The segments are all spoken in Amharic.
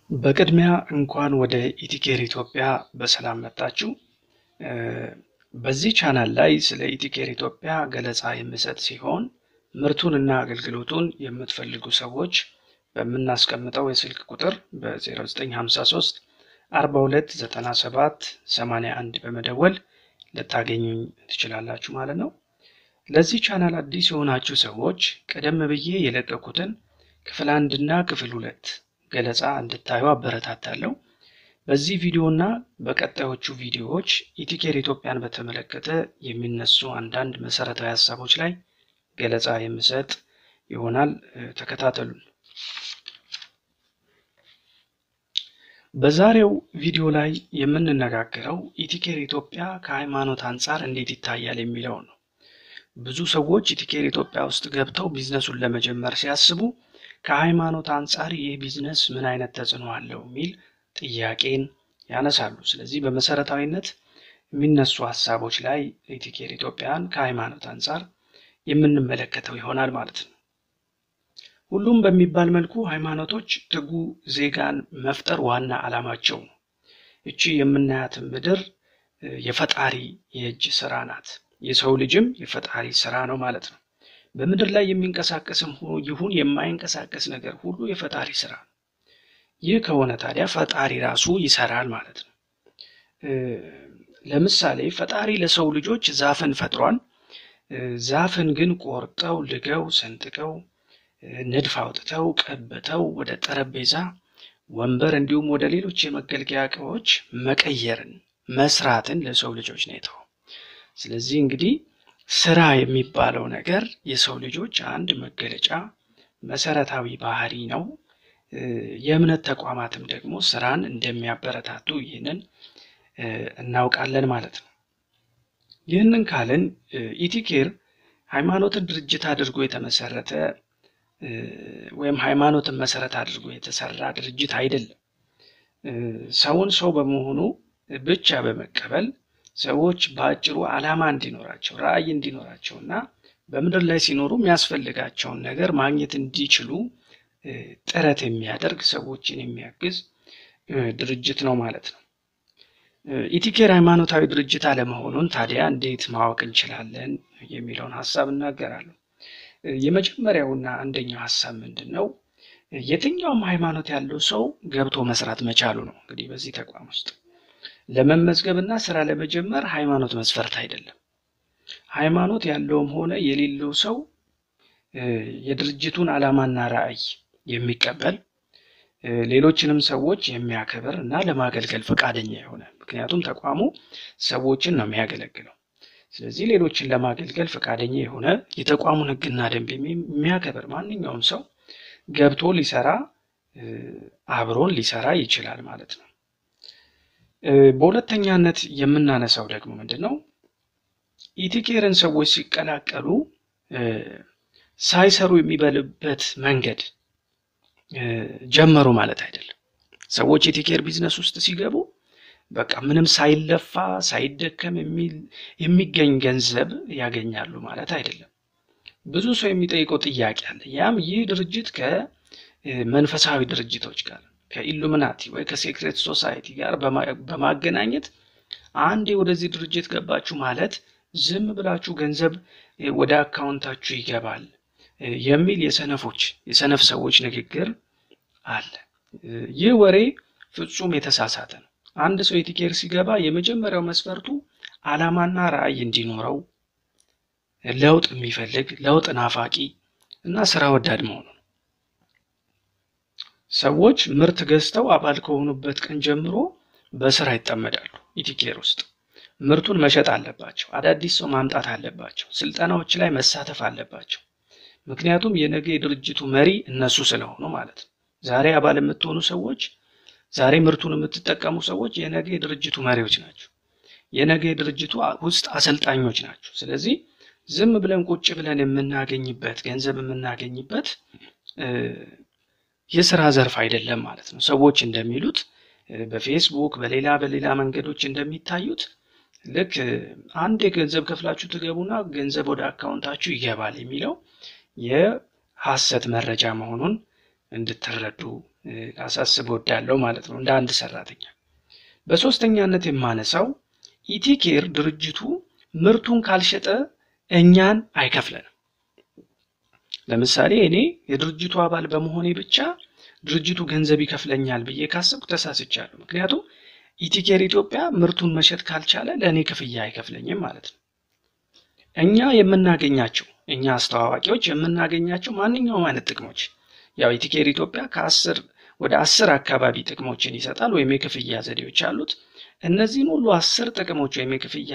በቅድሚያ እንኳን ወደ ኢቲኬር ኢትዮጵያ በሰላም መጣችሁ። በዚህ ቻናል ላይ ስለ ኢቲኬር ኢትዮጵያ ገለጻ የምሰጥ ሲሆን ምርቱንና አገልግሎቱን የምትፈልጉ ሰዎች በምናስቀምጠው የስልክ ቁጥር በ0953 42 97 81 በመደወል ልታገኙኝ ትችላላችሁ ማለት ነው። ለዚህ ቻናል አዲስ የሆናችሁ ሰዎች ቀደም ብዬ የለቀኩትን ክፍል አንድና ክፍል ሁለት ገለጻ እንድታዩ አበረታታለሁ። በዚህ ቪዲዮና በቀጣዮቹ ቪዲዮዎች ኢቲኬር ኢትዮጵያን በተመለከተ የሚነሱ አንዳንድ መሰረታዊ ሀሳቦች ላይ ገለጻ የምሰጥ ይሆናል። ተከታተሉን። በዛሬው ቪዲዮ ላይ የምንነጋገረው ኢቲኬር ኢትዮጵያ ከሃይማኖት አንጻር እንዴት ይታያል የሚለው ነው። ብዙ ሰዎች ኢቲኬር ኢትዮጵያ ውስጥ ገብተው ቢዝነሱን ለመጀመር ሲያስቡ ከሃይማኖት አንጻር ይህ ቢዝነስ ምን አይነት ተጽዕኖ አለው የሚል ጥያቄን ያነሳሉ። ስለዚህ በመሰረታዊነት የሚነሱ ሀሳቦች ላይ ኢቲኬር ኢትዮጵያን ከሃይማኖት አንጻር የምንመለከተው ይሆናል ማለት ነው። ሁሉም በሚባል መልኩ ሃይማኖቶች ትጉ ዜጋን መፍጠር ዋና ዓላማቸው ነው። እቺ የምናያትን ምድር የፈጣሪ የእጅ ስራ ናት። የሰው ልጅም የፈጣሪ ስራ ነው ማለት ነው። በምድር ላይ የሚንቀሳቀስም ይሁን የማይንቀሳቀስ ነገር ሁሉ የፈጣሪ ስራ ነው። ይህ ከሆነ ታዲያ ፈጣሪ ራሱ ይሰራል ማለት ነው። ለምሳሌ ፈጣሪ ለሰው ልጆች ዛፍን ፈጥሯል። ዛፍን ግን ቆርጠው ልገው ሰንጥቀው ንድፍ አውጥተው ቀብተው ወደ ጠረጴዛ፣ ወንበር እንዲሁም ወደ ሌሎች የመገልገያ እቃዎች መቀየርን መስራትን ለሰው ልጆች ነው የተው። ስለዚህ እንግዲህ ስራ የሚባለው ነገር የሰው ልጆች አንድ መገለጫ መሰረታዊ ባህሪ ነው። የእምነት ተቋማትም ደግሞ ስራን እንደሚያበረታቱ ይህንን እናውቃለን ማለት ነው። ይህንን ካልን ኢቲኬር ሃይማኖትን ድርጅት አድርጎ የተመሰረተ ወይም ሃይማኖትን መሰረት አድርጎ የተሰራ ድርጅት አይደለም። ሰውን ሰው በመሆኑ ብቻ በመቀበል ሰዎች በአጭሩ ዓላማ እንዲኖራቸው ራዕይ እንዲኖራቸው እና በምድር ላይ ሲኖሩ የሚያስፈልጋቸውን ነገር ማግኘት እንዲችሉ ጥረት የሚያደርግ ሰዎችን የሚያግዝ ድርጅት ነው ማለት ነው። ኢቲኬር ሃይማኖታዊ ድርጅት አለመሆኑን ታዲያ እንዴት ማወቅ እንችላለን የሚለውን ሀሳብ እናገራለሁ። የመጀመሪያውና አንደኛው ሀሳብ ምንድን ነው? የትኛውም ሃይማኖት ያለው ሰው ገብቶ መስራት መቻሉ ነው። እንግዲህ በዚህ ተቋም ውስጥ ለመመዝገብ እና ስራ ለመጀመር ሃይማኖት መስፈርት አይደለም። ሃይማኖት ያለውም ሆነ የሌለው ሰው የድርጅቱን ዓላማና ራዕይ የሚቀበል ሌሎችንም ሰዎች የሚያከብር እና ለማገልገል ፈቃደኛ የሆነ ምክንያቱም ተቋሙ ሰዎችን ነው የሚያገለግለው። ስለዚህ ሌሎችን ለማገልገል ፈቃደኛ የሆነ የተቋሙን ሕግና ደንብ የሚያከብር ማንኛውም ሰው ገብቶ ሊሰራ አብሮን ሊሰራ ይችላል ማለት ነው። በሁለተኛነት የምናነሳው ደግሞ ምንድን ነው? ኢቲኬርን ሰዎች ሲቀላቀሉ ሳይሰሩ የሚበልበት መንገድ ጀመሩ ማለት አይደለም። ሰዎች ኢቲኬር ቢዝነስ ውስጥ ሲገቡ በቃ ምንም ሳይለፋ ሳይደከም የሚገኝ ገንዘብ ያገኛሉ ማለት አይደለም። ብዙ ሰው የሚጠይቀው ጥያቄ አለ። ያም ይህ ድርጅት ከመንፈሳዊ ድርጅቶች ጋር ከኢሉሚናቲ ወይ ከሴክሬት ሶሳይቲ ጋር በማገናኘት አንዴ ወደዚህ ድርጅት ገባችሁ ማለት ዝም ብላችሁ ገንዘብ ወደ አካውንታችሁ ይገባል የሚል የሰነፎች የሰነፍ ሰዎች ንግግር አለ። ይህ ወሬ ፍጹም የተሳሳተ ነው። አንድ ሰው ኢቲኬር ሲገባ የመጀመሪያው መስፈርቱ ዓላማና ራዕይ እንዲኖረው፣ ለውጥ የሚፈልግ ለውጥ ናፋቂ እና ስራ ወዳድ መሆኑ ነው። ሰዎች ምርት ገዝተው አባል ከሆኑበት ቀን ጀምሮ በስራ ይጠመዳሉ። ኢቲኬር ውስጥ ምርቱን መሸጥ አለባቸው። አዳዲስ ሰው ማምጣት አለባቸው። ስልጠናዎች ላይ መሳተፍ አለባቸው። ምክንያቱም የነገ የድርጅቱ መሪ እነሱ ስለሆኑ ማለት ነው። ዛሬ አባል የምትሆኑ ሰዎች፣ ዛሬ ምርቱን የምትጠቀሙ ሰዎች የነገ የድርጅቱ መሪዎች ናቸው። የነገ የድርጅቱ ውስጥ አሰልጣኞች ናቸው። ስለዚህ ዝም ብለን ቁጭ ብለን የምናገኝበት ገንዘብ የምናገኝበት የስራ ዘርፍ አይደለም ማለት ነው። ሰዎች እንደሚሉት በፌስቡክ በሌላ በሌላ መንገዶች እንደሚታዩት ልክ አንድ የገንዘብ ከፍላችሁ ትገቡና ገንዘብ ወደ አካውንታችሁ ይገባል የሚለው የሐሰት መረጃ መሆኑን እንድትረዱ ላሳስብ ወዳለው ማለት ነው እንደ አንድ ሰራተኛ። በሶስተኛነት የማነሳው ኢቲኬር ድርጅቱ ምርቱን ካልሸጠ እኛን አይከፍለንም። ለምሳሌ እኔ የድርጅቱ አባል በመሆኔ ብቻ ድርጅቱ ገንዘብ ይከፍለኛል ብዬ ካሰብኩ ተሳስቻለሁ። ምክንያቱም ኢቲኬር ኢትዮጵያ ምርቱን መሸጥ ካልቻለ ለእኔ ክፍያ አይከፍለኝም ማለት ነው። እኛ የምናገኛቸው እኛ አስተዋዋቂዎች የምናገኛቸው ማንኛውም አይነት ጥቅሞች ያው ኢቲኬር ኢትዮጵያ ከአስር ወደ አስር አካባቢ ጥቅሞችን ይሰጣል ወይም የክፍያ ዘዴዎች አሉት። እነዚህን ሁሉ አስር ጥቅሞች ወይም የክፍያ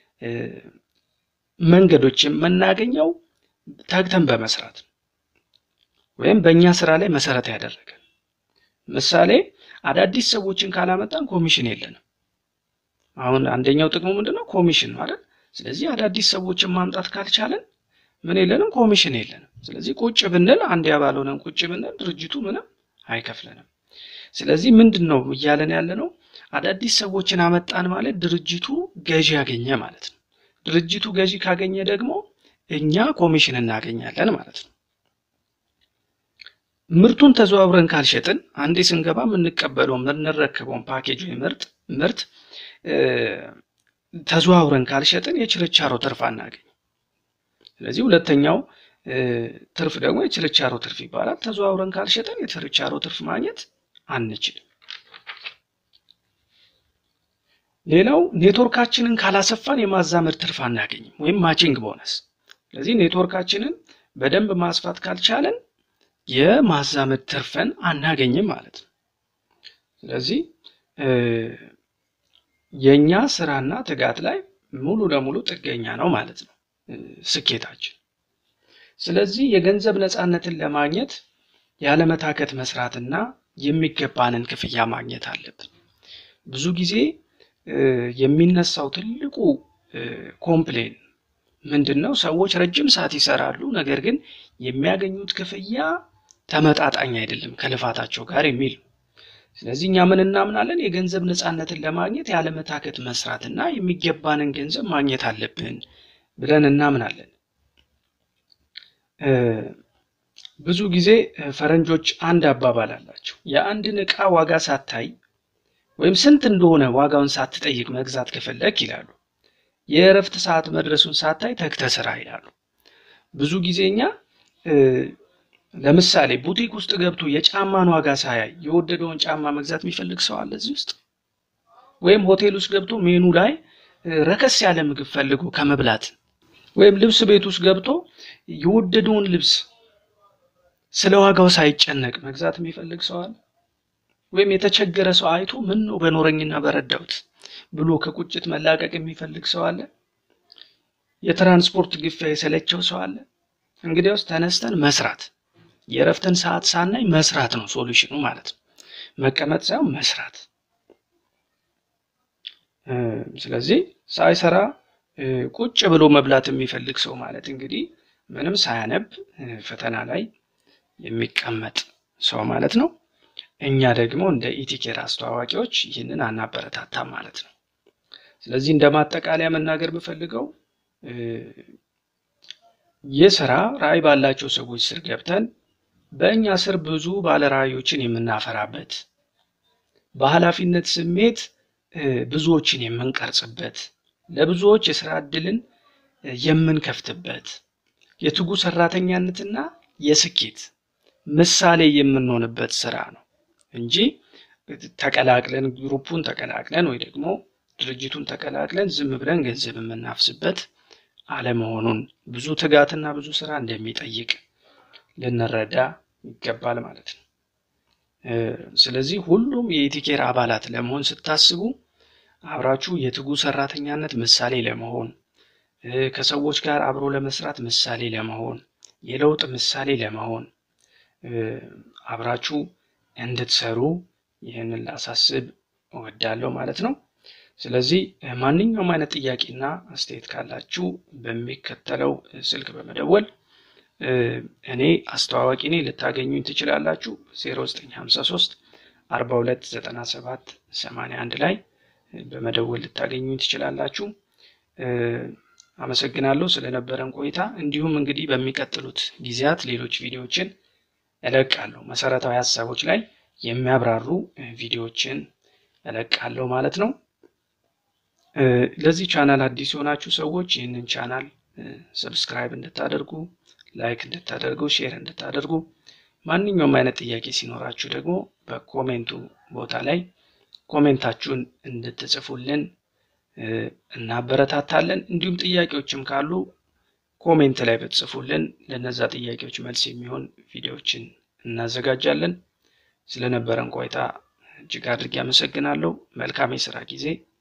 መንገዶች የምናገኘው ተግተን በመስራት ወይም በእኛ ስራ ላይ መሰረት ያደረገ ምሳሌ አዳዲስ ሰዎችን ካላመጣን ኮሚሽን የለንም። አሁን አንደኛው ጥቅሙ ምንድነው? ኮሚሽን ማለት ስለዚህ አዳዲስ ሰዎችን ማምጣት ካልቻለን ምን የለንም? ኮሚሽን የለንም። ስለዚህ ቁጭ ብንል አንድ ያባል ሆነን ቁጭ ብንል ድርጅቱ ምንም አይከፍለንም። ስለዚህ ምንድን ነው እያለን ያለ ነው? አዳዲስ ሰዎችን አመጣን ማለት ድርጅቱ ገዢ ያገኘ ማለት ነው። ድርጅቱ ገዢ ካገኘ ደግሞ እኛ ኮሚሽን እናገኛለን ማለት ነው። ምርቱን ተዘዋውረን ካልሸጥን አንዴ ስንገባ የምንቀበለው የምንረከበውን ፓኬጅ ወይ ምርት ምርት ተዘዋውረን ካልሸጥን የችርቻሮ ትርፍ አናገኝ። ስለዚህ ሁለተኛው ትርፍ ደግሞ የችርቻሮ ትርፍ ይባላል። ተዘዋውረን ካልሸጥን የችርቻሮ ትርፍ ማግኘት አንችልም። ሌላው ኔትወርካችንን ካላሰፋን የማዛመድ ትርፍ አናገኝም ወይም ማቺንግ ቦነስ። ስለዚህ ኔትወርካችንን በደንብ ማስፋት ካልቻለን የማዛመድ ትርፈን አናገኝም ማለት ነው። ስለዚህ የእኛ ስራና ትጋት ላይ ሙሉ ለሙሉ ጥገኛ ነው ማለት ነው ስኬታችን። ስለዚህ የገንዘብ ነፃነትን ለማግኘት ያለመታከት መስራትና የሚገባንን ክፍያ ማግኘት አለብን። ብዙ ጊዜ የሚነሳው ትልቁ ኮምፕሌን ምንድን ነው? ሰዎች ረጅም ሰዓት ይሰራሉ፣ ነገር ግን የሚያገኙት ክፍያ ተመጣጣኝ አይደለም ከልፋታቸው ጋር የሚል ነው። ስለዚህ እኛ ምን እናምናለን? የገንዘብ ነፃነትን ለማግኘት ያለመታከት መስራትና የሚገባንን ገንዘብ ማግኘት አለብን ብለን እናምናለን። ብዙ ጊዜ ፈረንጆች አንድ አባባል አላቸው። የአንድን ዕቃ ዋጋ ሳታይ ወይም ስንት እንደሆነ ዋጋውን ሳትጠይቅ መግዛት ከፈለግ ይላሉ፣ የእረፍት ሰዓት መድረሱን ሳታይ ተግተህ ስራ ይላሉ። ብዙ ጊዜ እኛ ለምሳሌ ቡቲክ ውስጥ ገብቶ የጫማን ዋጋ ሳያይ የወደደውን ጫማ መግዛት የሚፈልግ ሰው አለ እዚህ ውስጥ? ወይም ሆቴል ውስጥ ገብቶ ሜኑ ላይ ረከስ ያለ ምግብ ፈልጎ ከመብላት ወይም ልብስ ቤት ውስጥ ገብቶ የወደደውን ልብስ ስለ ዋጋው ሳይጨነቅ መግዛት የሚፈልግ ሰው አለ? ወይም የተቸገረ ሰው አይቶ ምን ነው በኖረኝና በረዳሁት ብሎ ከቁጭት መላቀቅ የሚፈልግ ሰው አለ? የትራንስፖርት ግፊያ የሰለቸው ሰው አለ? እንግዲያውስ ተነስተን መስራት የእረፍትን ሰዓት ሳናይ መስራት ነው ሶሉሽኑ ማለት ነው። መቀመጥ ሳይሆን መስራት። ስለዚህ ሳይሰራ ቁጭ ብሎ መብላት የሚፈልግ ሰው ማለት እንግዲህ ምንም ሳያነብ ፈተና ላይ የሚቀመጥ ሰው ማለት ነው። እኛ ደግሞ እንደ ኢቲኬር አስተዋዋቂዎች ይህንን አናበረታታም ማለት ነው። ስለዚህ እንደ ማጠቃለያ መናገር የምፈልገው ይህ ስራ ራዕይ ባላቸው ሰዎች ስር ገብተን በእኛ ስር ብዙ ባለራዕዮችን የምናፈራበት በኃላፊነት ስሜት ብዙዎችን የምንቀርጽበት ለብዙዎች የስራ እድልን የምንከፍትበት የትጉ ሰራተኛነትና የስኬት ምሳሌ የምንሆንበት ስራ ነው እንጂ ተቀላቅለን ግሩፑን ተቀላቅለን ወይ ደግሞ ድርጅቱን ተቀላቅለን ዝም ብለን ገንዘብ የምናፍስበት አለመሆኑን ብዙ ትጋትና ብዙ ስራ እንደሚጠይቅ ልንረዳ ይገባል ማለት ነው። ስለዚህ ሁሉም የኢቲኬር አባላት ለመሆን ስታስቡ አብራችሁ የትጉ ሰራተኛነት ምሳሌ ለመሆን ከሰዎች ጋር አብሮ ለመስራት ምሳሌ ለመሆን የለውጥ ምሳሌ ለመሆን አብራችሁ እንድትሰሩ ይህንን ላሳስብ እወዳለሁ ማለት ነው። ስለዚህ ማንኛውም አይነት ጥያቄና አስተያየት ካላችሁ በሚከተለው ስልክ በመደወል እኔ አስተዋዋቂ ነኝ ልታገኙኝ ትችላላችሁ። 0953 42 97 81 ላይ በመደወል ልታገኙኝ ትችላላችሁ። አመሰግናለሁ ስለነበረን ቆይታ። እንዲሁም እንግዲህ በሚቀጥሉት ጊዜያት ሌሎች ቪዲዮዎችን እለቃለሁ። መሰረታዊ ሀሳቦች ላይ የሚያብራሩ ቪዲዮዎችን እለቃለሁ ማለት ነው። ለዚህ ቻናል አዲስ የሆናችሁ ሰዎች ይህንን ቻናል ሰብስክራይብ እንድታደርጉ፣ ላይክ እንድታደርጉ፣ ሼር እንድታደርጉ ማንኛውም አይነት ጥያቄ ሲኖራችሁ ደግሞ በኮሜንቱ ቦታ ላይ ኮሜንታችሁን እንድትጽፉልን እናበረታታለን። እንዲሁም ጥያቄዎችም ካሉ ኮሜንት ላይ ብትጽፉልን ለነዛ ጥያቄዎች መልስ የሚሆን ቪዲዮዎችን እናዘጋጃለን። ስለነበረን ቆይታ እጅግ አድርጌ አመሰግናለሁ። መልካም የስራ ጊዜ